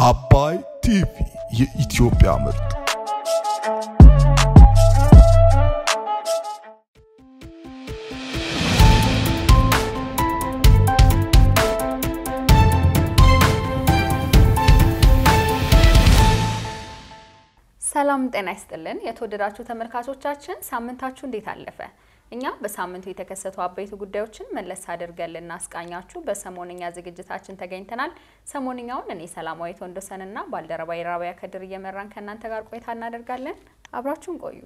አባይ ቲቪ የኢትዮጵያ ምርጥ ሰላም ጤና ይስጥልን። የተወደዳችሁ ተመልካቾቻችን ሳምንታችሁ እንዴት አለፈ? እኛ በሳምንቱ የተከሰቱ አበይት ጉዳዮችን መለስ አድርገን ልናስቃኛችሁ በሰሞንኛ ዝግጅታችን ተገኝተናል። ሰሞንኛውን እኔ ሰላማዊት ወንዶሰንና ባልደረባ ራቢያ ከድር እየመራን ከእናንተ ጋር ቆይታ እናደርጋለን። አብራችሁን ቆዩ።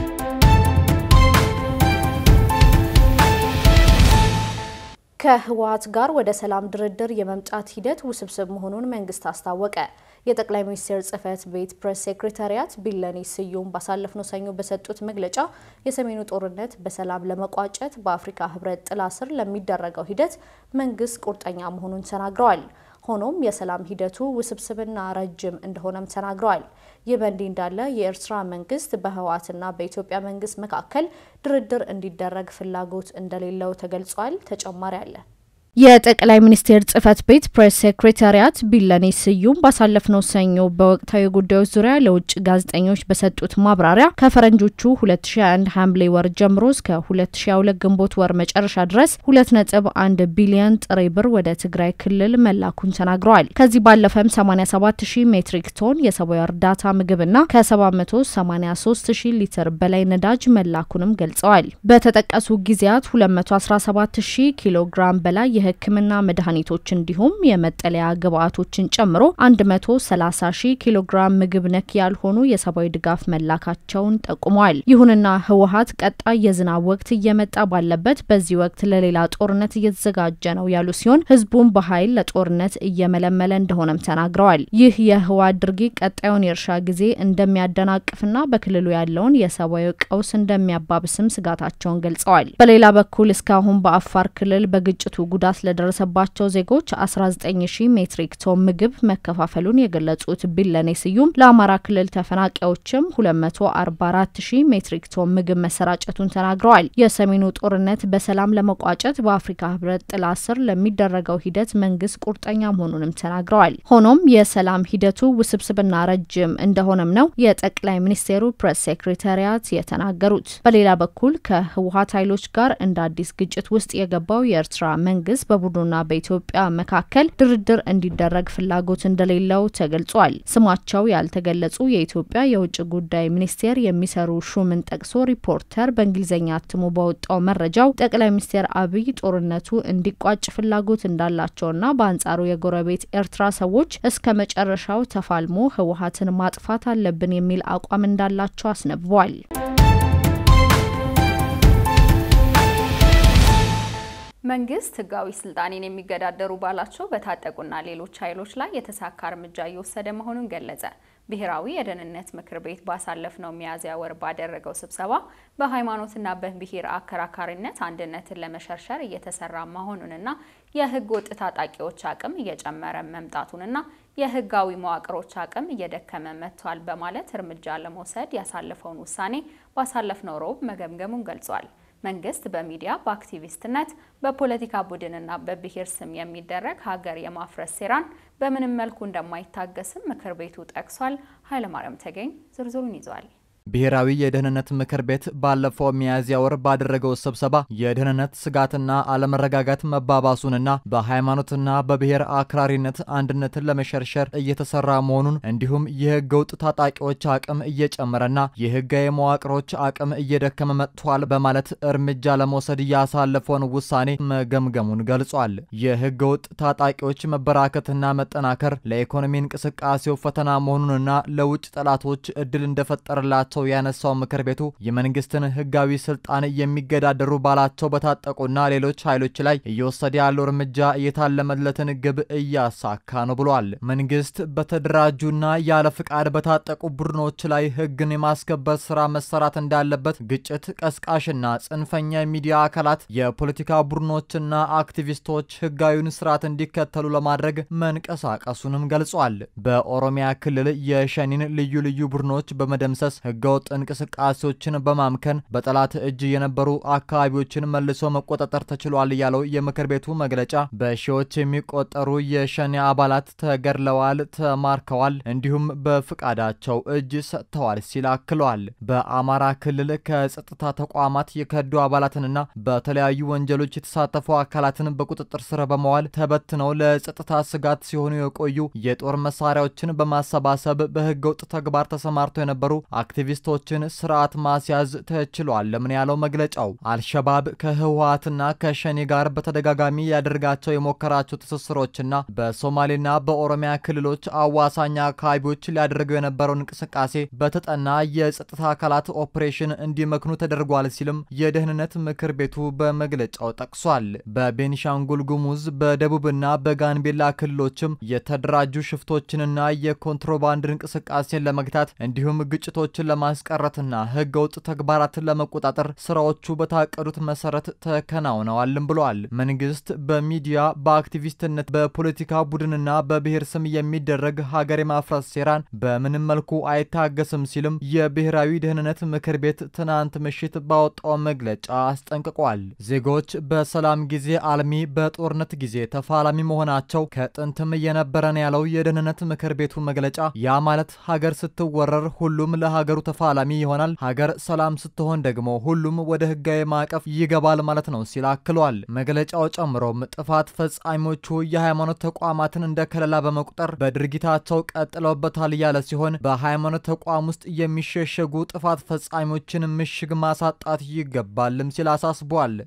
ከህወሓት ጋር ወደ ሰላም ድርድር የመምጣት ሂደት ውስብስብ መሆኑን መንግስት አስታወቀ። የጠቅላይ ሚኒስትር ጽህፈት ቤት ፕሬስ ሴክሬታሪያት ቢለኔ ስዩም ባሳለፍነው ሰኞ በሰጡት መግለጫ የሰሜኑ ጦርነት በሰላም ለመቋጨት በአፍሪካ ህብረት ጥላ ስር ለሚደረገው ሂደት መንግስት ቁርጠኛ መሆኑን ተናግረዋል። ሆኖም የሰላም ሂደቱ ውስብስብና ረጅም እንደሆነም ተናግረዋል። ይህ በእንዲህ እንዳለ የኤርትራ መንግስት በህወሓትና በኢትዮጵያ መንግስት መካከል ድርድር እንዲደረግ ፍላጎት እንደሌለው ተገልጿል። ተጨማሪ አለ። የጠቅላይ ሚኒስቴር ጽህፈት ቤት ፕሬስ ሴክሬታሪያት ቢለኔ ስዩም ባሳለፍነው ሰኞ በወቅታዊ ጉዳዮች ዙሪያ ለውጭ ጋዜጠኞች በሰጡት ማብራሪያ ከፈረንጆቹ 2021 ሐምሌ ወር ጀምሮ እስከ 2022 ግንቦት ወር መጨረሻ ድረስ 2.1 ቢሊዮን ጥሬ ብር ወደ ትግራይ ክልል መላኩን ተናግረዋል። ከዚህ ባለፈም 87 ሺህ ሜትሪክ ቶን የሰብአዊ እርዳታ ምግብና ከ783 ሺህ ሊትር በላይ ነዳጅ መላኩንም ገልጸዋል። በተጠቀሱ ጊዜያት 217 ሺህ ኪሎ ግራም በላይ የሕክምና መድኃኒቶች እንዲሁም የመጠለያ ግብአቶችን ጨምሮ 130 ሺህ ኪሎ ግራም ምግብ ነክ ያልሆኑ የሰብአዊ ድጋፍ መላካቸውን ጠቁመዋል። ይሁንና ህወሓት ቀጣይ የዝናብ ወቅት እየመጣ ባለበት በዚህ ወቅት ለሌላ ጦርነት እየተዘጋጀ ነው ያሉ ሲሆን ህዝቡን በኃይል ለጦርነት እየመለመለ እንደሆነም ተናግረዋል። ይህ የህወሓት ድርጊት ቀጣዩን የእርሻ ጊዜ እንደሚያደናቅፍና በክልሉ ያለውን የሰብአዊ ቀውስ እንደሚያባብስም ስጋታቸውን ገልጸዋል። በሌላ በኩል እስካሁን በአፋር ክልል በግጭቱ ጉዳት ለደረሰባቸው ዜጎች 19 ሺህ ሜትሪክ ቶን ምግብ መከፋፈሉን የገለጹት ቢለኔ ስዩም ለአማራ ክልል ተፈናቃዮችም 244 ሺህ ሜትሪክ ቶን ምግብ መሰራጨቱን ተናግረዋል። የሰሜኑ ጦርነት በሰላም ለመቋጨት በአፍሪካ ህብረት ጥላ ስር ለሚደረገው ሂደት መንግስት ቁርጠኛ መሆኑንም ተናግረዋል። ሆኖም የሰላም ሂደቱ ውስብስብና ረጅም እንደሆነም ነው የጠቅላይ ሚኒስቴሩ ፕሬስ ሴክሬታሪያት የተናገሩት። በሌላ በኩል ከህወሓት ኃይሎች ጋር እንደ አዲስ ግጭት ውስጥ የገባው የኤርትራ መንግስት በቡድኑና በኢትዮጵያ መካከል ድርድር እንዲደረግ ፍላጎት እንደሌለው ተገልጿል። ስማቸው ያልተገለጹ የኢትዮጵያ የውጭ ጉዳይ ሚኒስቴር የሚሰሩ ሹምን ጠቅሶ ሪፖርተር በእንግሊዝኛ አትሞ ባወጣው መረጃው ጠቅላይ ሚኒስትር አብይ ጦርነቱ እንዲቋጭ ፍላጎት እንዳላቸውና በአንጻሩ የጎረቤት ኤርትራ ሰዎች እስከ መጨረሻው ተፋልሞ ህወሓትን ማጥፋት አለብን የሚል አቋም እንዳላቸው አስነብቧል። መንግስት ህጋዊ ስልጣኔን የሚገዳደሩ ባላቸው በታጠቁና ሌሎች ኃይሎች ላይ የተሳካ እርምጃ እየወሰደ መሆኑን ገለጸ። ብሔራዊ የደህንነት ምክር ቤት ባሳለፍነው ሚያዝያ ወር ባደረገው ስብሰባ በሃይማኖትና በብሔር አከራካሪነት አንድነትን ለመሸርሸር እየተሰራ መሆኑንና የህገ ወጥ ታጣቂዎች አቅም እየጨመረ መምጣቱንና የህጋዊ መዋቅሮች አቅም እየደከመ መጥቷል በማለት እርምጃ ለመውሰድ ያሳለፈውን ውሳኔ ባሳለፍነው ሮብ መገምገሙን ገልጿል። መንግስት በሚዲያ በአክቲቪስትነት በፖለቲካ ቡድንና በብሔር ስም የሚደረግ ሀገር የማፍረስ ሴራን በምንም መልኩ እንደማይታገስም ምክር ቤቱ ጠቅሷል። ኃይለማርያም ተገኝ ዝርዝሩን ይዟል። ብሔራዊ የደህንነት ምክር ቤት ባለፈው ሚያዝያ ወር ባደረገው ስብሰባ የደህንነት ስጋትና አለመረጋጋት መባባሱንና በሃይማኖትና በብሔር አክራሪነት አንድነትን ለመሸርሸር እየተሰራ መሆኑን እንዲሁም የህገ ወጥ ታጣቂዎች አቅም እየጨመረና የህጋዊ መዋቅሮች አቅም እየደከመ መጥቷል በማለት እርምጃ ለመውሰድ ያሳለፈውን ውሳኔ መገምገሙን ገልጿል። የህገ ወጥ ታጣቂዎች መበራከትና መጠናከር ለኢኮኖሚ እንቅስቃሴው ፈተና መሆኑንና ለውጭ ጠላቶች እድል እንደፈጠረላቸው ሰው ያነሳው ምክር ቤቱ የመንግስትን ህጋዊ ስልጣን የሚገዳደሩ ባላቸው በታጠቁና ሌሎች ኃይሎች ላይ እየወሰደ ያለው እርምጃ የታለመለትን ግብ እያሳካ ነው ብሏል። መንግስት በተደራጁና ያለ ፍቃድ በታጠቁ ቡድኖች ላይ ህግን የማስከበር ስራ መሰራት እንዳለበት፣ ግጭት ቀስቃሽና ጽንፈኛ የሚዲያ አካላት፣ የፖለቲካ ቡድኖችና አክቲቪስቶች ህጋዊውን ስርዓት እንዲከተሉ ለማድረግ መንቀሳቀሱንም ገልጿል። በኦሮሚያ ክልል የሸኒን ልዩ ልዩ ቡድኖች በመደምሰስ ህገ ህገወጥ እንቅስቃሴዎችን በማምከን በጠላት እጅ የነበሩ አካባቢዎችን መልሶ መቆጣጠር ተችሏል ያለው የምክር ቤቱ መግለጫ በሺዎች የሚቆጠሩ የሸኔ አባላት ተገድለዋል፣ ተማርከዋል፣ እንዲሁም በፍቃዳቸው እጅ ሰጥተዋል ሲል አክሏል። በአማራ ክልል ከጸጥታ ተቋማት የከዱ አባላትንና በተለያዩ ወንጀሎች የተሳተፉ አካላትን በቁጥጥር ስር በመዋል ተበትነው ለጸጥታ ስጋት ሲሆኑ የቆዩ የጦር መሳሪያዎችን በማሰባሰብ በህገ ወጥ ተግባር ተሰማርተው የነበሩ አክቲቪስቶችን ስርዓት ማስያዝ ተችሏል። ለምን ያለው መግለጫው አልሸባብ ከህወሀትና ከሸኔ ጋር በተደጋጋሚ ያደርጋቸው የሞከራቸው ትስስሮችና በሶማሌና በኦሮሚያ ክልሎች አዋሳኝ አካባቢዎች ሊያደርገው የነበረውን እንቅስቃሴ በተጠና የጸጥታ አካላት ኦፕሬሽን እንዲመክኑ ተደርጓል ሲልም የደህንነት ምክር ቤቱ በመግለጫው ጠቅሷል። በቤኒሻንጉል ጉሙዝ በደቡብና በጋምቤላ ክልሎችም የተደራጁ ሽፍቶችንና የኮንትሮባንድ እንቅስቃሴን ለመግታት እንዲሁም ግጭቶችን ለማስቀረትና ህገ ወጥ ተግባራትን ለመቆጣጠር ስራዎቹ በታቀዱት መሰረት ተከናውነዋልም ብለዋል። መንግስት በሚዲያ በአክቲቪስትነት በፖለቲካ ቡድንና በብሔር ስም የሚደረግ ሀገር የማፍረስ ሴራን በምንም መልኩ አይታገስም ሲልም የብሔራዊ ደህንነት ምክር ቤት ትናንት ምሽት ባወጣው መግለጫ አስጠንቅቋል። ዜጎች በሰላም ጊዜ አልሚ፣ በጦርነት ጊዜ ተፋላሚ መሆናቸው ከጥንትም የነበረን ያለው የደህንነት ምክር ቤቱ መግለጫ ያ ማለት ሀገር ስትወረር ሁሉም ለሀገሩ ተፋላሚ ይሆናል፣ ሀገር ሰላም ስትሆን ደግሞ ሁሉም ወደ ህጋዊ ማዕቀፍ ይገባል ማለት ነው ሲል አክሏል። መግለጫው ጨምሮም ጥፋት ፈጻሚዎቹ የሃይማኖት ተቋማትን እንደ ከለላ በመቁጠር በድርጊታቸው ቀጥለውበታል ያለ ሲሆን በሃይማኖት ተቋም ውስጥ የሚሸሸጉ ጥፋት ፈጻሚዎችን ምሽግ ማሳጣት ይገባልም ሲል አሳስቧል።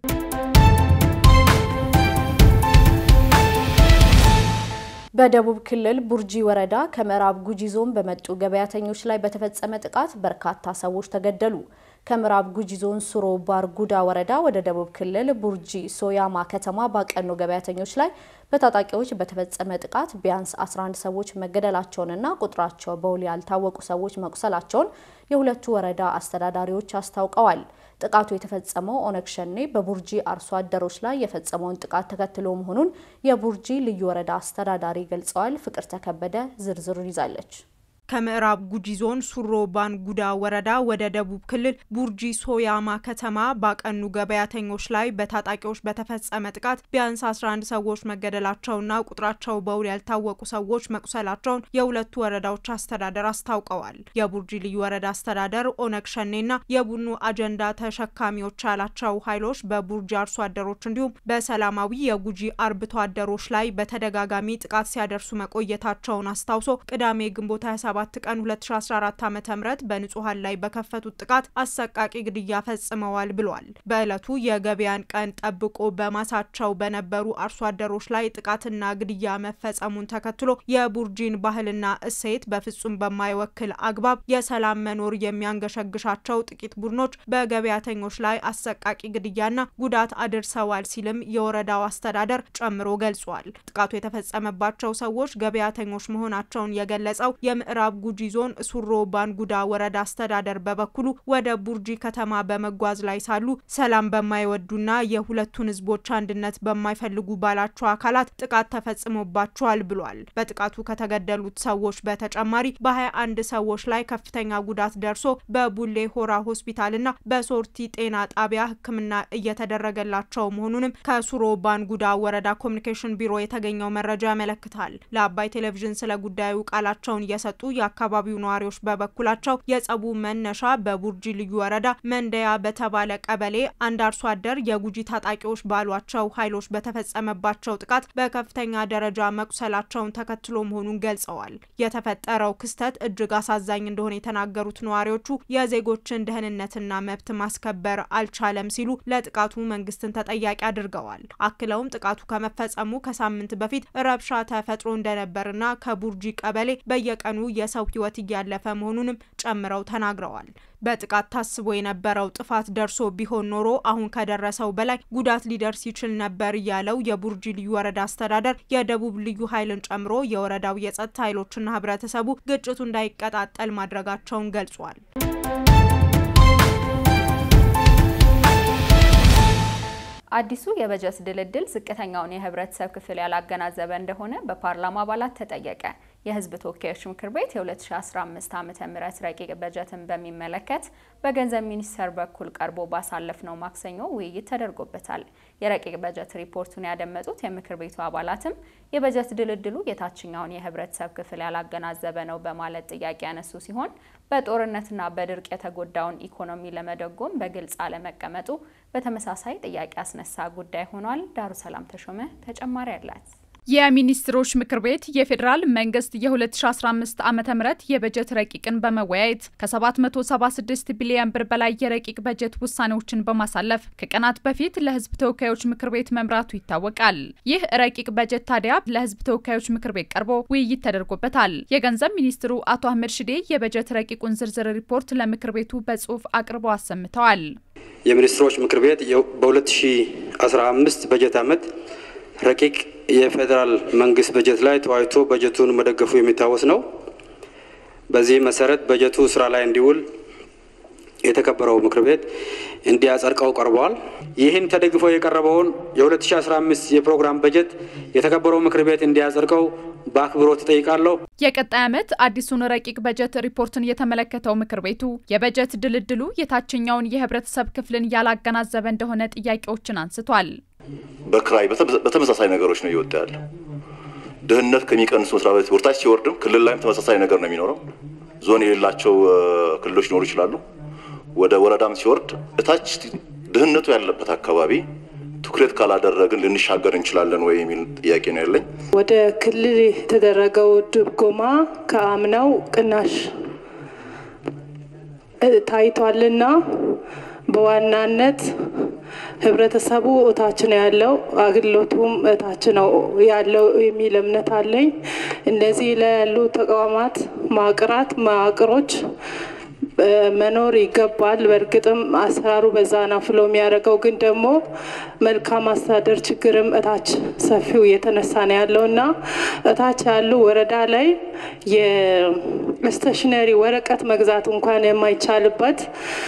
በደቡብ ክልል ቡርጂ ወረዳ ከምዕራብ ጉጂ ዞን በመጡ ገበያተኞች ላይ በተፈጸመ ጥቃት በርካታ ሰዎች ተገደሉ። ከምዕራብ ጉጂ ዞን ሱሮ ባርጉዳ ወረዳ ወደ ደቡብ ክልል ቡርጂ ሶያማ ከተማ ባቀኑ ገበያተኞች ላይ በታጣቂዎች በተፈጸመ ጥቃት ቢያንስ 11 ሰዎች መገደላቸውንና ቁጥራቸው በውል ያልታወቁ ሰዎች መቁሰላቸውን የሁለቱ ወረዳ አስተዳዳሪዎች አስታውቀዋል። ጥቃቱ የተፈጸመው ኦነግ ሸኔ በቡርጂ አርሶ አደሮች ላይ የፈጸመውን ጥቃት ተከትሎ መሆኑን የቡርጂ ልዩ ወረዳ አስተዳዳሪ ገልጸዋል። ፍቅር ተከበደ ዝርዝሩን ይዛለች። ከምዕራብ ጉጂ ዞን ሱሮ ባንጉዳ ወረዳ ወደ ደቡብ ክልል ቡርጂ ሶያማ ከተማ ባቀኑ ገበያተኞች ላይ በታጣቂዎች በተፈጸመ ጥቃት ቢያንስ 11 ሰዎች መገደላቸውና ቁጥራቸው በውል ያልታወቁ ሰዎች መቁሰላቸውን የሁለቱ ወረዳዎች አስተዳደር አስታውቀዋል። የቡርጂ ልዩ ወረዳ አስተዳደር ኦነግ ሸኔና የቡድኑ አጀንዳ ተሸካሚዎች ያላቸው ኃይሎች በቡርጂ አርሶ አደሮች እንዲሁም በሰላማዊ የጉጂ አርብቶ አደሮች ላይ በተደጋጋሚ ጥቃት ሲያደርሱ መቆየታቸውን አስታውሶ ቅዳሜ ግንቦት 27 ቀን 2014 ዓ.ም በንጹሃን ላይ በከፈቱት ጥቃት አሰቃቂ ግድያ ፈጽመዋል ብሏል። በዕለቱ የገበያን ቀን ጠብቆ በማሳቸው በነበሩ አርሶ አደሮች ላይ ጥቃትና ግድያ መፈጸሙን ተከትሎ የቡርጂን ባህልና እሴት በፍጹም በማይወክል አግባብ የሰላም መኖር የሚያንገሸግሻቸው ጥቂት ቡድኖች በገበያተኞች ላይ አሰቃቂ ግድያና ጉዳት አድርሰዋል ሲልም የወረዳው አስተዳደር ጨምሮ ገልጿል። ጥቃቱ የተፈጸመባቸው ሰዎች ገበያተኞች መሆናቸውን የገለጸው የምዕራብ ጉጂ ዞን ሱሮ ባንጉዳ ወረዳ አስተዳደር በበኩሉ ወደ ቡርጂ ከተማ በመጓዝ ላይ ሳሉ ሰላም በማይወዱና የሁለቱን ሕዝቦች አንድነት በማይፈልጉ ባላቸው አካላት ጥቃት ተፈጽሞባቸዋል ብሏል። በጥቃቱ ከተገደሉት ሰዎች በተጨማሪ በሀያ አንድ ሰዎች ላይ ከፍተኛ ጉዳት ደርሶ በቡሌ ሆራ ሆስፒታልና በሶርቲ ጤና ጣቢያ ሕክምና እየተደረገላቸው መሆኑንም ከሱሮ ባንጉዳ ወረዳ ኮሚኒኬሽን ቢሮ የተገኘው መረጃ ያመለክታል። ለአባይ ቴሌቪዥን ስለ ጉዳዩ ቃላቸውን እየሰጡ የአካባቢው ነዋሪዎች በበኩላቸው የጸቡ መነሻ በቡርጂ ልዩ ወረዳ መንደያ በተባለ ቀበሌ አንድ አርሶ አደር የጉጂ ታጣቂዎች ባሏቸው ኃይሎች በተፈጸመባቸው ጥቃት በከፍተኛ ደረጃ መቁሰላቸውን ተከትሎ መሆኑን ገልጸዋል። የተፈጠረው ክስተት እጅግ አሳዛኝ እንደሆነ የተናገሩት ነዋሪዎቹ የዜጎችን ደህንነትና መብት ማስከበር አልቻለም ሲሉ ለጥቃቱ መንግስትን ተጠያቂ አድርገዋል። አክለውም ጥቃቱ ከመፈጸሙ ከሳምንት በፊት ረብሻ ተፈጥሮ እንደነበርና ከቡርጂ ቀበሌ በየቀኑ የሰው ሕይወት እያለፈ መሆኑንም ጨምረው ተናግረዋል። በጥቃት ታስቦ የነበረው ጥፋት ደርሶ ቢሆን ኖሮ አሁን ከደረሰው በላይ ጉዳት ሊደርስ ይችል ነበር ያለው የቡርጂ ልዩ ወረዳ አስተዳደር የደቡብ ልዩ ኃይልን ጨምሮ የወረዳው የጸጥታ ኃይሎችና ህብረተሰቡ ግጭቱ እንዳይቀጣጠል ማድረጋቸውን ገልጿል። አዲሱ የበጀት ድልድል ዝቅተኛውን የህብረተሰብ ክፍል ያላገናዘበ እንደሆነ በፓርላማ አባላት ተጠየቀ። የሕዝብ ተወካዮች ምክር ቤት የ2015 ዓ ም ረቂቅ በጀትን በሚመለከት በገንዘብ ሚኒስቴር በኩል ቀርቦ ባሳለፍነው ማክሰኞ ውይይት ተደርጎበታል። የረቂቅ በጀት ሪፖርቱን ያደመጡት የምክር ቤቱ አባላትም የበጀት ድልድሉ የታችኛውን የህብረተሰብ ክፍል ያላገናዘበ ነው በማለት ጥያቄ ያነሱ ሲሆን በጦርነትና በድርቅ የተጎዳውን ኢኮኖሚ ለመደጎም በግልጽ አለመቀመጡ በተመሳሳይ ጥያቄ ያስነሳ ጉዳይ ሆኗል። ዳሩ ሰላም ተሾመ ተጨማሪ አላት። የሚኒስትሮች ምክር ቤት የፌዴራል መንግስት የ2015 ዓ ም የበጀት ረቂቅን በመወያየት ከ776 ቢሊዮን ብር በላይ የረቂቅ በጀት ውሳኔዎችን በማሳለፍ ከቀናት በፊት ለህዝብ ተወካዮች ምክር ቤት መምራቱ ይታወቃል። ይህ ረቂቅ በጀት ታዲያ ለህዝብ ተወካዮች ምክር ቤት ቀርቦ ውይይት ተደርጎበታል። የገንዘብ ሚኒስትሩ አቶ አህመድ ሽዴ የበጀት ረቂቁን ዝርዝር ሪፖርት ለምክር ቤቱ በጽሁፍ አቅርበው አሰምተዋል። የሚኒስትሮች ምክር ቤት በ2015 በጀት ዓመት ረቂቅ የፌዴራል መንግስት በጀት ላይ ተወያይቶ በጀቱን መደገፉ የሚታወስ ነው። በዚህ መሰረት በጀቱ ስራ ላይ እንዲውል የተከበረው ምክር ቤት እንዲያጸድቀው ቀርበዋል። ይህን ተደግፎ የቀረበውን የ2015 የፕሮግራም በጀት የተከበረው ምክር ቤት እንዲያጸድቀው በአክብሮት እጠይቃለሁ። የቀጣይ ዓመት አዲሱን ረቂቅ በጀት ሪፖርትን የተመለከተው ምክር ቤቱ የበጀት ድልድሉ የታችኛውን የህብረተሰብ ክፍልን ያላገናዘበ እንደሆነ ጥያቄዎችን አንስቷል። በክራይ በተመሳሳይ ነገሮች ነው እየወጣ ያለው። ድህነት ከሚቀንሱ መስሪያ ቤት ወርታች ሲወርድም ክልል ላይም ተመሳሳይ ነገር ነው የሚኖረው። ዞን የሌላቸው ክልሎች ሊኖሩ ይችላሉ። ወደ ወረዳም ሲወርድ እታች ድህነቱ ያለበት አካባቢ ትኩረት ካላደረግን ልንሻገር እንችላለን ወይ የሚል ጥያቄ ነው ያለኝ። ወደ ክልል የተደረገው ድጎማ ከአምናው ቅናሽ ታይቷልና በዋናነት ህብረተሰቡ እታች ነው ያለው፣ አገልግሎቱም እታች ነው ያለው የሚል እምነት አለኝ። እነዚህ ላይ ያሉ ተቋማት ማቅራት መዋቅሮች መኖር ይገባል። በእርግጥም አሰራሩ በዛ ነው ፍሎ የሚያደርገው ግን ደግሞ መልካም አስተዳደር ችግርም እታች ሰፊው እየተነሳ ነው ያለው እና እታች ያሉ ወረዳ ላይ የስቴሽነሪ ወረቀት መግዛት እንኳን የማይቻልበት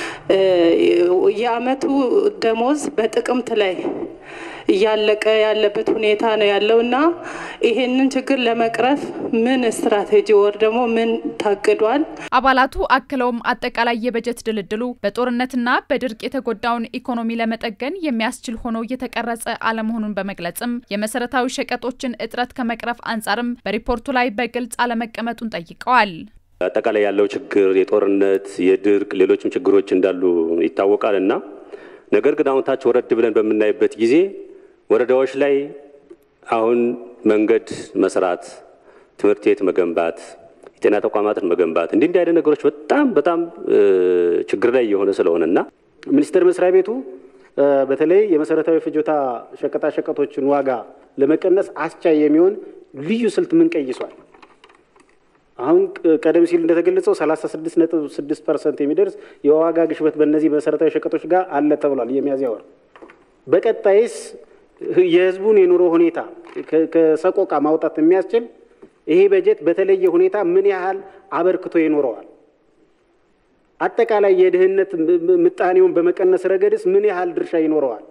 የአመቱ ደሞዝ በጥቅምት ላይ እያለቀ ያለበት ሁኔታ ነው ያለው እና ይሄንን ችግር ለመቅረፍ ምን ስትራቴጂ ወር ደግሞ ምን ታቅዷል? አባላቱ አክለውም አጠቃላይ የበጀት ድልድሉ በጦርነትና በድርቅ የተጎዳውን ኢኮኖሚ ለመጠገን የሚያስችል ሆኖ የተቀረጸ አለመሆኑን በመግለጽም የመሰረታዊ ሸቀጦችን እጥረት ከመቅረፍ አንጻርም በሪፖርቱ ላይ በግልጽ አለመቀመጡን ጠይቀዋል። አጠቃላይ ያለው ችግር የጦርነት፣ የድርቅ፣ ሌሎችም ችግሮች እንዳሉ ይታወቃል እና ነገር ግን አሁን ታች ወረድ ብለን በምናይበት ጊዜ ወረዳዎች ላይ አሁን መንገድ መስራት፣ ትምህርት ቤት መገንባት፣ የጤና ተቋማትን መገንባት እንዲህ እንዲህ አይነት ነገሮች በጣም በጣም ችግር ላይ የሆነ ስለሆነ እና ሚኒስቴር መስሪያ ቤቱ በተለይ የመሰረታዊ ፍጆታ ሸቀጣ ሸቀጦችን ዋጋ ለመቀነስ አስቻይ የሚሆን ልዩ ስልት ምን ቀይሷል? አሁን ቀደም ሲል እንደተገለጸው 36.6 ፐርሰንት የሚደርስ የዋጋ ግሽበት በእነዚህ መሰረታዊ ሸቀጦች ጋር አለ ተብሏል። የሚያዝያ ወር በቀጣይስ የህዝቡን የኑሮ ሁኔታ ከሰቆቃ ማውጣት የሚያስችል ይሄ በጀት በተለየ ሁኔታ ምን ያህል አበርክቶ ይኖረዋል? አጠቃላይ የድህነት ምጣኔውን በመቀነስ ረገድስ ምን ያህል ድርሻ ይኖረዋል?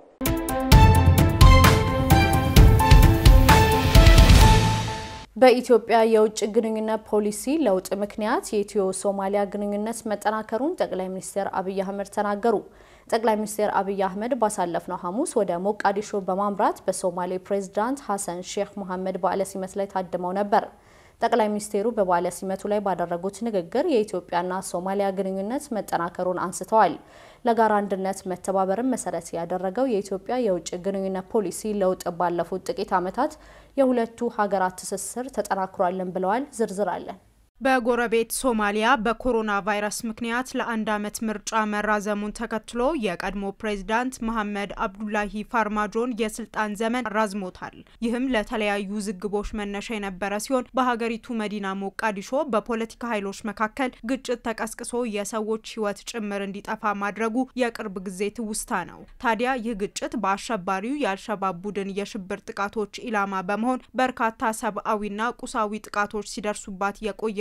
በኢትዮጵያ የውጭ ግንኙነት ፖሊሲ ለውጥ ምክንያት የኢትዮ ሶማሊያ ግንኙነት መጠናከሩን ጠቅላይ ሚኒስትር አብይ አህመድ ተናገሩ። ጠቅላይ ሚኒስትር አብይ አህመድ ባሳለፍነው ሐሙስ ወደ ሞቃዲሾ በማምራት በሶማሌ ፕሬዝዳንት ሐሰን ሼክ መሐመድ በዓለ ሲመት ላይ ታድመው ነበር። ጠቅላይ ሚኒስትሩ በበዓለ ሲመቱ ላይ ባደረጉት ንግግር የኢትዮጵያና ሶማሊያ ግንኙነት መጠናከሩን አንስተዋል። ለጋራ አንድነት መተባበርን መሰረት ያደረገው የኢትዮጵያ የውጭ ግንኙነት ፖሊሲ ለውጥ ባለፉት ጥቂት ዓመታት የሁለቱ ሀገራት ትስስር ተጠናክሯልን ብለዋል። ዝርዝር አለን። በጎረቤት ሶማሊያ በኮሮና ቫይረስ ምክንያት ለአንድ ዓመት ምርጫ መራዘሙን ተከትሎ የቀድሞ ፕሬዝዳንት መሐመድ አብዱላሂ ፋርማጆን የስልጣን ዘመን ራዝሞታል። ይህም ለተለያዩ ውዝግቦች መነሻ የነበረ ሲሆን በሀገሪቱ መዲና ሞቃዲሾ በፖለቲካ ኃይሎች መካከል ግጭት ተቀስቅሶ የሰዎች ሕይወት ጭምር እንዲጠፋ ማድረጉ የቅርብ ጊዜ ትውስታ ነው። ታዲያ ይህ ግጭት በአሸባሪው የአልሸባብ ቡድን የሽብር ጥቃቶች ኢላማ በመሆን በርካታ ሰብአዊና ቁሳዊ ጥቃቶች ሲደርሱባት የቆየ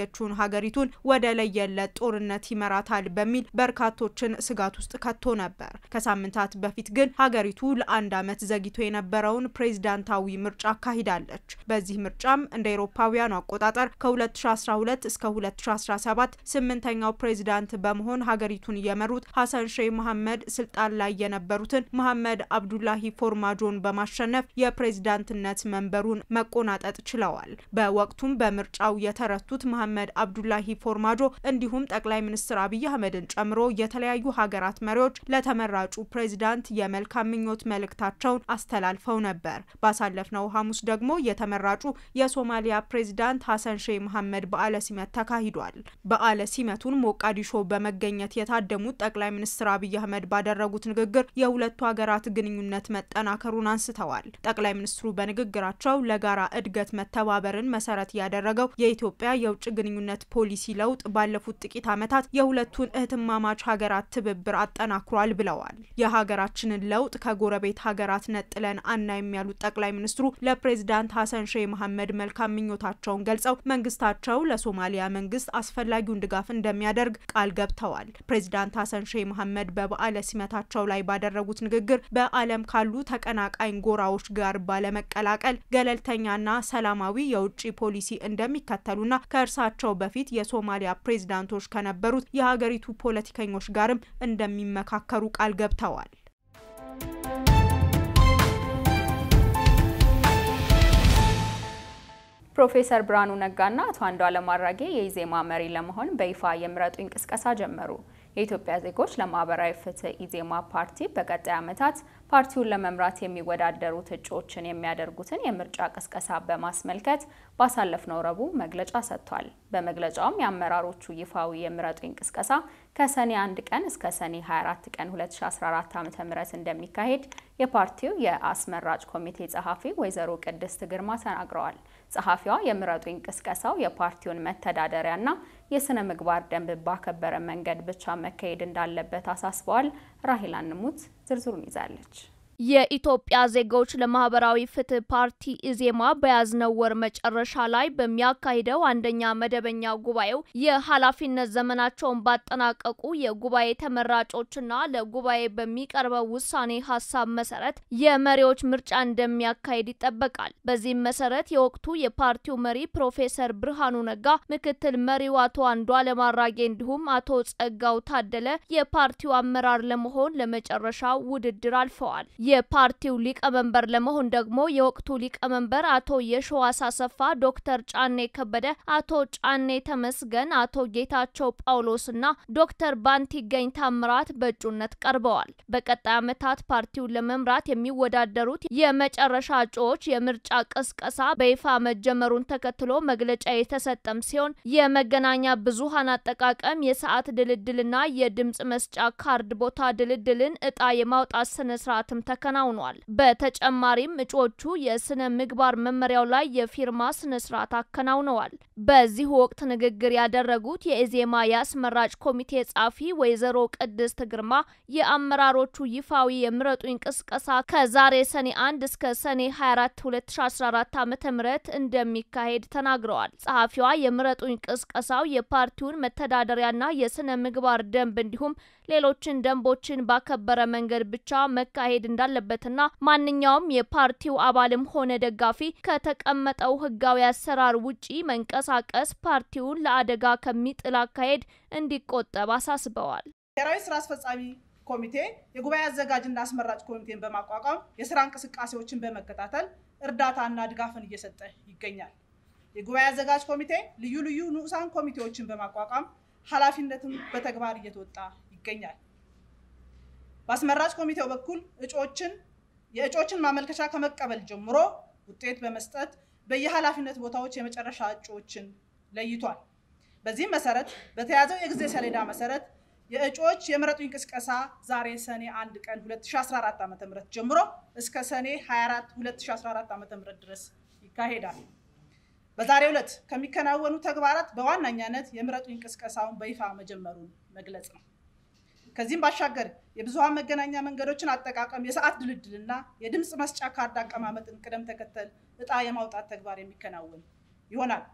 ያለችውን ሀገሪቱን ወደ ለየለት ጦርነት ይመራታል በሚል በርካቶችን ስጋት ውስጥ ከቶ ነበር። ከሳምንታት በፊት ግን ሀገሪቱ ለአንድ ዓመት ዘግይቶ የነበረውን ፕሬዝዳንታዊ ምርጫ አካሂዳለች። በዚህ ምርጫም እንደ አውሮፓውያኑ አቆጣጠር ከ2012 እስከ 2017 ስምንተኛው ፕሬዝዳንት በመሆን ሀገሪቱን የመሩት ሀሰን ሼህ መሐመድ ስልጣን ላይ የነበሩትን መሐመድ አብዱላሂ ፎርማጆን በማሸነፍ የፕሬዝዳንትነት መንበሩን መቆናጠጥ ችለዋል። በወቅቱም በምርጫው የተረቱት መሐመድ አብዱላሂ ፎርማጆ እንዲሁም ጠቅላይ ሚኒስትር አብይ አህመድን ጨምሮ የተለያዩ ሀገራት መሪዎች ለተመራጩ ፕሬዝዳንት የመልካም ምኞት መልእክታቸውን አስተላልፈው ነበር። ባሳለፍነው ሐሙስ ደግሞ የተመራጩ የሶማሊያ ፕሬዝዳንት ሀሰን ሼህ መሐመድ በዓለ ሲመት ተካሂዷል። በዓለ ሲመቱን ሞቃዲሾ በመገኘት የታደሙት ጠቅላይ ሚኒስትር አብይ አህመድ ባደረጉት ንግግር የሁለቱ ሀገራት ግንኙነት መጠናከሩን አንስተዋል። ጠቅላይ ሚኒስትሩ በንግግራቸው ለጋራ እድገት መተባበርን መሰረት ያደረገው የኢትዮጵያ የውጭ ግንኙነት ፖሊሲ ለውጥ ባለፉት ጥቂት ዓመታት የሁለቱን እህትማማች ሀገራት ትብብር አጠናክሯል ብለዋል። የሀገራችንን ለውጥ ከጎረቤት ሀገራት ነጥለን አናይም ያሉት ጠቅላይ ሚኒስትሩ ለፕሬዝዳንት ሀሰን ሼህ መሐመድ መልካም ምኞታቸውን ገልጸው መንግስታቸው ለሶማሊያ መንግስት አስፈላጊውን ድጋፍ እንደሚያደርግ ቃል ገብተዋል። ፕሬዝዳንት ሀሰን ሼህ መሐመድ በበዓለ ሲመታቸው ላይ ባደረጉት ንግግር በዓለም ካሉ ተቀናቃኝ ጎራዎች ጋር ባለመቀላቀል ገለልተኛና ሰላማዊ የውጭ ፖሊሲ እንደሚከተሉና ከእርሳቸው በፊት የሶማሊያ ፕሬዝዳንቶች ከነበሩት የሀገሪቱ ፖለቲከኞች ጋርም እንደሚመካከሩ ቃል ገብተዋል። ፕሮፌሰር ብርሃኑ ነጋና አቶ አንዱዓለም አራጌ የኢዜማ መሪ ለመሆን በይፋ የምረጡኝ ቅስቀሳ ጀመሩ። የኢትዮጵያ ዜጎች ለማህበራዊ ፍትህ ኢዜማ ፓርቲ በቀጣይ ዓመታት ፓርቲውን ለመምራት የሚወዳደሩት እጩዎችን የሚያደርጉትን የምርጫ ቅስቀሳ በማስመልከት ባሳለፍነው ረቡዕ መግለጫ ሰጥቷል። በመግለጫውም የአመራሮቹ ይፋዊ የምረጡኝ ቅስቀሳ ከሰኔ 1 ቀን እስከ ሰኔ 24 ቀን 2014 ዓ.ም እንደሚካሄድ የፓርቲው የአስመራጭ ኮሚቴ ጸሐፊ ወይዘሮ ቅድስት ግርማ ተናግረዋል። ጸሐፊዋ የምረጡኝ ቅስቀሳው የፓርቲውን መተዳደሪያና የስነ ምግባር ደንብ ባከበረ መንገድ ብቻ መካሄድ እንዳለበት አሳስበዋል። ራሂላ ንሙት ዝርዝሩን ይዛለች። የኢትዮጵያ ዜጎች ለማህበራዊ ፍትህ ፓርቲ ኢዜማ በያዝነው ወር መጨረሻ ላይ በሚያካሂደው አንደኛ መደበኛ ጉባኤው የኃላፊነት ዘመናቸውን ባጠናቀቁ የጉባኤ ተመራጮችና ለጉባኤ በሚቀርበው ውሳኔ ሀሳብ መሰረት የመሪዎች ምርጫ እንደሚያካሂድ ይጠበቃል። በዚህም መሰረት የወቅቱ የፓርቲው መሪ ፕሮፌሰር ብርሃኑ ነጋ፣ ምክትል መሪው አቶ አንዱዓለም አራጌ እንዲሁም አቶ ጸጋው ታደለ የፓርቲው አመራር ለመሆን ለመጨረሻው ውድድር አልፈዋል። የፓርቲው ሊቀመንበር ለመሆን ደግሞ የወቅቱ ሊቀመንበር አቶ የሸዋስ አሰፋ፣ ዶክተር ጫኔ ከበደ፣ አቶ ጫኔ ተመስገን፣ አቶ ጌታቸው ጳውሎስና ዶክተር ባንቲገኝ ታምራት በእጩነት ቀርበዋል። በቀጣይ ዓመታት ፓርቲውን ለመምራት የሚወዳደሩት የመጨረሻ እጩዎች የምርጫ ቅስቀሳ በይፋ መጀመሩን ተከትሎ መግለጫ የተሰጠም ሲሆን የመገናኛ ብዙሃን አጠቃቀም፣ የሰዓት ድልድልና የድምጽ መስጫ ካርድ ቦታ ድልድልን እጣ የማውጣት ስነስርዓትም ተከናውኗል። በተጨማሪም እጩዎቹ የስነ ምግባር መመሪያው ላይ የፊርማ ስነ ስርዓት አከናውነዋል። በዚህ ወቅት ንግግር ያደረጉት የኢዜማ የአስመራጭ ኮሚቴ ጸሐፊ ወይዘሮ ቅድስት ግርማ የአመራሮቹ ይፋዊ የምረጡኝ ቅስቀሳ ከዛሬ ሰኔ 1 እስከ ሰኔ 24 2014 ዓ.ም እንደሚካሄድ ተናግረዋል። ጸሐፊዋ የምረጡኝ ቅስቀሳው የፓርቲውን መተዳደሪያና የስነ ምግባር ደንብ እንዲሁም ሌሎችን ደንቦችን ባከበረ መንገድ ብቻ መካሄድ እንዳለበትና ማንኛውም የፓርቲው አባልም ሆነ ደጋፊ ከተቀመጠው ሕጋዊ አሰራር ውጪ መንቀሳቀስ ፓርቲውን ለአደጋ ከሚጥል አካሄድ እንዲቆጠብ አሳስበዋል። ብሔራዊ ስራ አስፈጻሚ ኮሚቴ የጉባኤ አዘጋጅና አስመራጭ ኮሚቴን በማቋቋም የስራ እንቅስቃሴዎችን በመከታተል እርዳታና ድጋፍን እየሰጠ ይገኛል። የጉባኤ አዘጋጅ ኮሚቴ ልዩ ልዩ ንዑሳን ኮሚቴዎችን በማቋቋም ኃላፊነትም በተግባር እየተወጣ ይገኛል። በአስመራጭ ኮሚቴው በኩል እጩዎችን የእጩዎችን ማመልከቻ ከመቀበል ጀምሮ ውጤት በመስጠት በየኃላፊነት ቦታዎች የመጨረሻ እጩዎችን ለይቷል። በዚህም መሰረት በተያዘው የጊዜ ሰሌዳ መሰረት የእጩዎች የምረጡኝ ቅስቀሳ ዛሬ ሰኔ 1 ቀን 2014 ዓ.ም ጀምሮ እስከ ሰኔ 24 2014 ዓ.ም ድረስ ይካሄዳል። በዛሬው ዕለት ከሚከናወኑ ተግባራት በዋነኛነት የምረጡኝ ቅስቀሳውን በይፋ መጀመሩን መግለጽ ነው። ከዚህም ባሻገር የብዙሃን መገናኛ መንገዶችን አጠቃቀም፣ የሰዓት ድልድልና የድምፅ መስጫ ካርድ አቀማመጥን ቅደም ተከተል እጣ የማውጣት ተግባር የሚከናወን ይሆናል።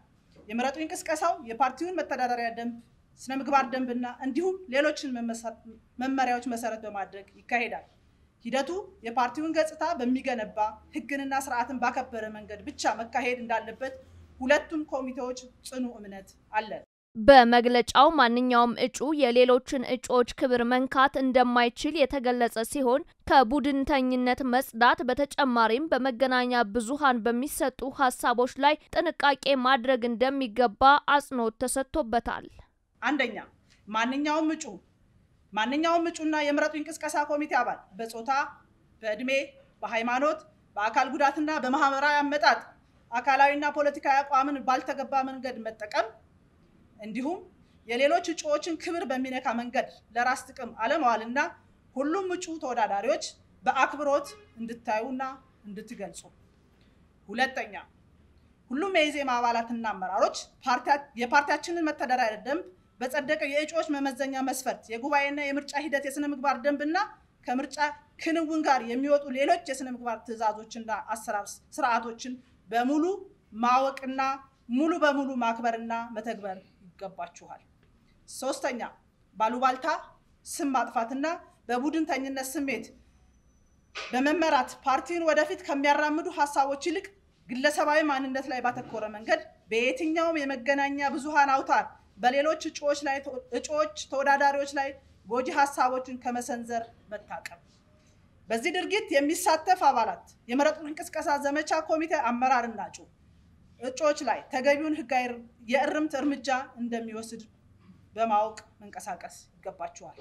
የምረጡኝ ቅስቀሳው የፓርቲውን መተዳደሪያ ደንብ፣ ስነ ምግባር ደንብና እንዲሁም ሌሎችን መመሪያዎች መሰረት በማድረግ ይካሄዳል። ሂደቱ የፓርቲውን ገጽታ በሚገነባ ሕግንና ስርዓትን ባከበረ መንገድ ብቻ መካሄድ እንዳለበት ሁለቱም ኮሚቴዎች ጽኑ እምነት አለን። በመግለጫው ማንኛውም እጩ የሌሎችን እጩዎች ክብር መንካት እንደማይችል የተገለጸ ሲሆን ከቡድንተኝነት መጽዳት በተጨማሪም በመገናኛ ብዙሃን በሚሰጡ ሀሳቦች ላይ ጥንቃቄ ማድረግ እንደሚገባ አጽንኦት ተሰጥቶበታል። አንደኛ ማንኛውም እጩ ማንኛውም እጩና የምረጡኝ ቅስቀሳ ኮሚቴ አባል በጾታ፣ በእድሜ፣ በሃይማኖት፣ በአካል ጉዳትና በማህበራዊ አመጣጥ አካላዊና ፖለቲካዊ አቋምን ባልተገባ መንገድ መጠቀም እንዲሁም የሌሎች እጩዎችን ክብር በሚነካ መንገድ ለራስ ጥቅም አለመዋልና ሁሉም እጩ ተወዳዳሪዎች በአክብሮት እንድታዩና እንድትገልጹ። ሁለተኛ ሁሉም የኢዜማ አባላትና አመራሮች የፓርቲያችንን መተዳደሪያ ደንብ በጸደቀው የእጩዎች መመዘኛ መስፈርት የጉባኤና የምርጫ ሂደት የስነ ምግባር ደንብና ከምርጫ ክንውን ጋር የሚወጡ ሌሎች የስነ ምግባር ትዕዛዞችና አሰራር ስርዓቶችን በሙሉ ማወቅና ሙሉ በሙሉ ማክበርና መተግበር ይገባችኋል። ሶስተኛ ባሉባልታ ስም ማጥፋትና በቡድንተኝነት ስሜት በመመራት ፓርቲውን ወደፊት ከሚያራምዱ ሀሳቦች ይልቅ ግለሰባዊ ማንነት ላይ ባተኮረ መንገድ በየትኛውም የመገናኛ ብዙሃን አውታር በሌሎች እጩዎች ላይ እጩዎች ተወዳዳሪዎች ላይ ጎጂ ሀሳቦችን ከመሰንዘር መታቀብ። በዚህ ድርጊት የሚሳተፍ አባላት የምረጡኝ ቅስቀሳ ዘመቻ ኮሚቴ አመራርና እጩ እጩዎች ላይ ተገቢውን ሕጋዊ የእርምት እርምጃ እንደሚወስድ በማወቅ መንቀሳቀስ ይገባችኋል።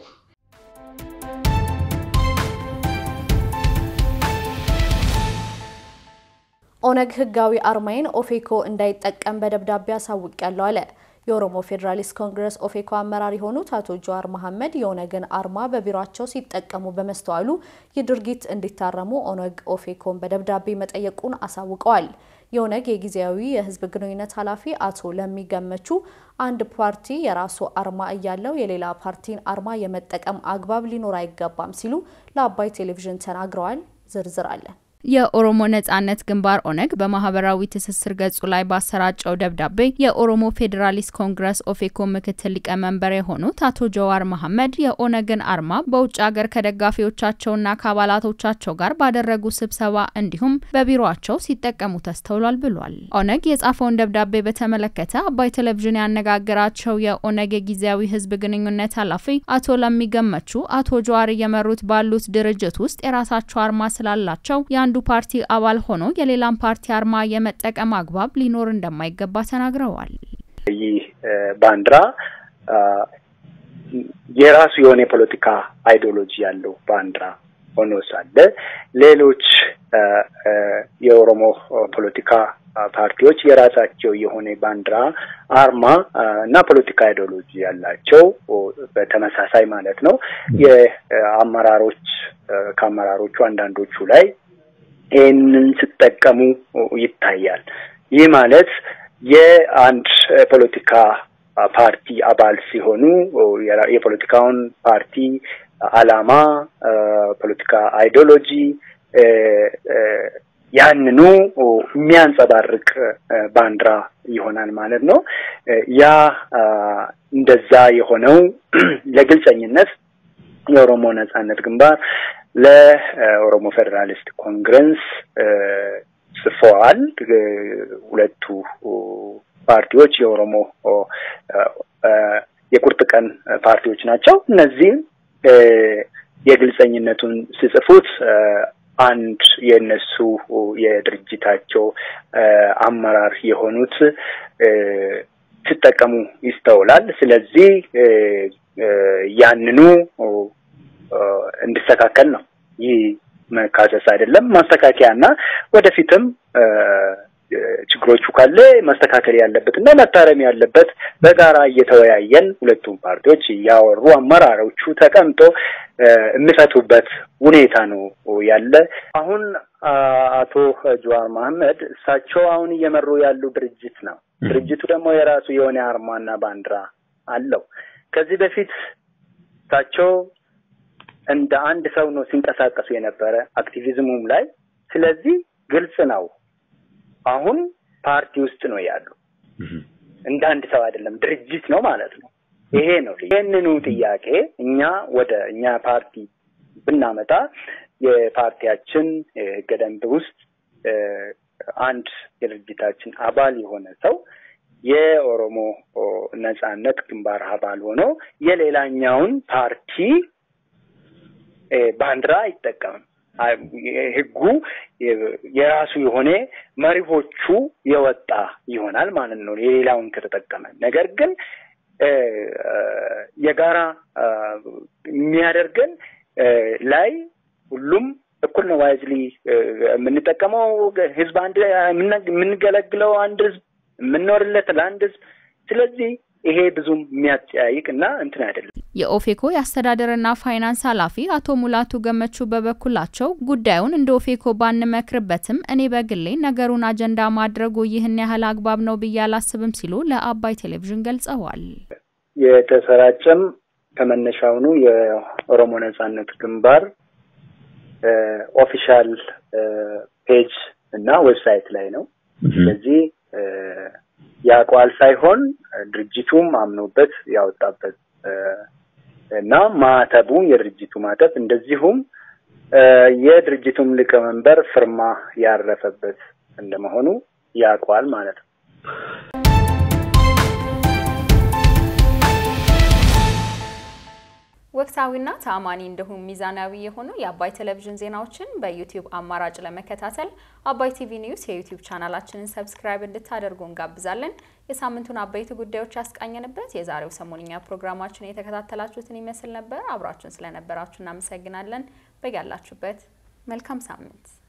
ኦነግ ህጋዊ አርማዬን ኦፌኮ እንዳይጠቀም በደብዳቤ አሳውቂያለሁ አለ። የኦሮሞ ፌዴራሊስት ኮንግረስ ኦፌኮ አመራር የሆኑት አቶ ጀዋር መሐመድ የኦነግን አርማ በቢሮቸው ሲጠቀሙ በመስተዋሉ ይህ ድርጊት እንዲታረሙ ኦነግ ኦፌኮን በደብዳቤ መጠየቁን አሳውቀዋል። የኦነግ የጊዜያዊ የህዝብ ግንኙነት ኃላፊ አቶ ለሚገመቹ አንድ ፓርቲ የራሱ አርማ እያለው የሌላ ፓርቲን አርማ የመጠቀም አግባብ ሊኖር አይገባም ሲሉ ለአባይ ቴሌቪዥን ተናግረዋል። ዝርዝር አለን። የኦሮሞ ነጻነት ግንባር ኦነግ በማህበራዊ ትስስር ገጹ ላይ ባሰራጨው ደብዳቤ የኦሮሞ ፌዴራሊስት ኮንግረስ ኦፌኮ ምክትል ሊቀመንበር የሆኑት አቶ ጀዋር መሐመድ የኦነግን አርማ በውጭ ሀገር ከደጋፊዎቻቸውና ከአባላቶቻቸው ጋር ባደረጉ ስብሰባ እንዲሁም በቢሮቸው ሲጠቀሙ ተስተውሏል ብሏል። ኦነግ የጻፈውን ደብዳቤ በተመለከተ አባይ ቴሌቪዥን ያነጋገራቸው የኦነግ የጊዜያዊ ህዝብ ግንኙነት ኃላፊ አቶ ለሚገመቹ አቶ ጀዋር እየመሩት ባሉት ድርጅት ውስጥ የራሳቸው አርማ ስላላቸው የአንዱ ፓርቲ አባል ሆኖ የሌላን ፓርቲ አርማ የመጠቀም አግባብ ሊኖር እንደማይገባ ተናግረዋል። ይህ ባንዲራ የራሱ የሆነ የፖለቲካ አይዲዮሎጂ ያለው ባንዲራ ሆኖ ሳለ ሌሎች የኦሮሞ ፖለቲካ ፓርቲዎች የራሳቸው የሆነ ባንዲራ አርማ እና ፖለቲካ አይዲዮሎጂ ያላቸው በተመሳሳይ ማለት ነው የአመራሮች ከአመራሮቹ አንዳንዶቹ ላይ ይህንን ሲጠቀሙ ይታያል። ይህ ማለት የአንድ ፖለቲካ ፓርቲ አባል ሲሆኑ የፖለቲካውን ፓርቲ አላማ፣ ፖለቲካ አይዲዮሎጂ ያንኑ የሚያንጸባርቅ ባንዲራ ይሆናል ማለት ነው። ያ እንደዛ የሆነው ለግልጸኝነት የኦሮሞ ነጻነት ግንባር ለኦሮሞ ፌዴራሊስት ኮንግረስ ጽፈዋል። ሁለቱ ፓርቲዎች የኦሮሞ የቁርጥ ቀን ፓርቲዎች ናቸው። እነዚህም የግልጸኝነቱን ሲጽፉት አንድ የእነሱ የድርጅታቸው አመራር የሆኑት ሲጠቀሙ ይስተውላል። ስለዚህ ያንኑ እንዲስተካከል ነው። ይህ መካሰስ አይደለም፣ ማስተካከያ እና ወደፊትም ችግሮቹ ካለ ማስተካከል ያለበት እና መታረም ያለበት በጋራ እየተወያየን ሁለቱም ፓርቲዎች እያወሩ አመራሮቹ ተቀምጦ የሚፈቱበት ሁኔታ ነው ያለ። አሁን አቶ ጀዋር መሐመድ እሳቸው አሁን እየመሩ ያሉ ድርጅት ነው። ድርጅቱ ደግሞ የራሱ የሆነ አርማና ባንዲራ አለው። ከዚህ በፊት እሳቸው እንደ አንድ ሰው ነው ሲንቀሳቀሱ የነበረ አክቲቪዝሙም ላይ። ስለዚህ ግልጽ ነው። አሁን ፓርቲ ውስጥ ነው ያሉ። እንደ አንድ ሰው አይደለም፣ ድርጅት ነው ማለት ነው። ይሄ ነው ይህንኑ ጥያቄ እኛ ወደ እኛ ፓርቲ ብናመጣ የፓርቲያችን ህገ ደንብ ውስጥ አንድ የድርጅታችን አባል የሆነ ሰው የኦሮሞ ነጻነት ግንባር አባል ሆኖ የሌላኛውን ፓርቲ ባንዲራ አይጠቀምም። ህጉ የራሱ የሆነ መሪሆቹ የወጣ ይሆናል ማለት ነው የሌላውን ከተጠቀመ። ነገር ግን የጋራ የሚያደርገን ላይ ሁሉም እኩል ነው። ዋይዝሊ የምንጠቀመው ህዝብ አንድ የምንገለግለው አንድ ህዝብ የምንኖርለት ለአንድ ህዝብ። ስለዚህ ይሄ ብዙም የሚያጠያይቅ እና እንትን አይደለም። የኦፌኮ የአስተዳደርና ፋይናንስ ኃላፊ አቶ ሙላቱ ገመቹ በበኩላቸው ጉዳዩን እንደ ኦፌኮ ባንመክርበትም እኔ በግሌ ነገሩን አጀንዳ ማድረጉ ይህን ያህል አግባብ ነው ብዬ አላስብም ሲሉ ለአባይ ቴሌቪዥን ገልጸዋል። የተሰራጨም ከመነሻውኑ የኦሮሞ ነጻነት ግንባር ኦፊሻል ፔጅ እና ዌብሳይት ላይ ነው። ስለዚህ ያቋል ሳይሆን ድርጅቱም አምኖበት ያወጣበት እና ማተቡ የድርጅቱ ማተብ እንደዚሁም የድርጅቱም ሊቀመንበር ፍርማ ያረፈበት እንደመሆኑ ያቋል ማለት ነው። ወቅታዊና ተአማኒ እንዲሁም ሚዛናዊ የሆኑ የአባይ ቴሌቪዥን ዜናዎችን በዩቲዩብ አማራጭ ለመከታተል አባይ ቲቪ ኒውስ የዩቲዩብ ቻናላችንን ሰብስክራይብ እንድታደርጉ እንጋብዛለን። የሳምንቱን አበይት ጉዳዮች ያስቃኘንበት የዛሬው ሰሞንኛ ፕሮግራማችን የተከታተላችሁትን ይመስል ነበር። አብራችሁን ስለነበራችሁ እናመሰግናለን። በያላችሁበት መልካም ሳምንት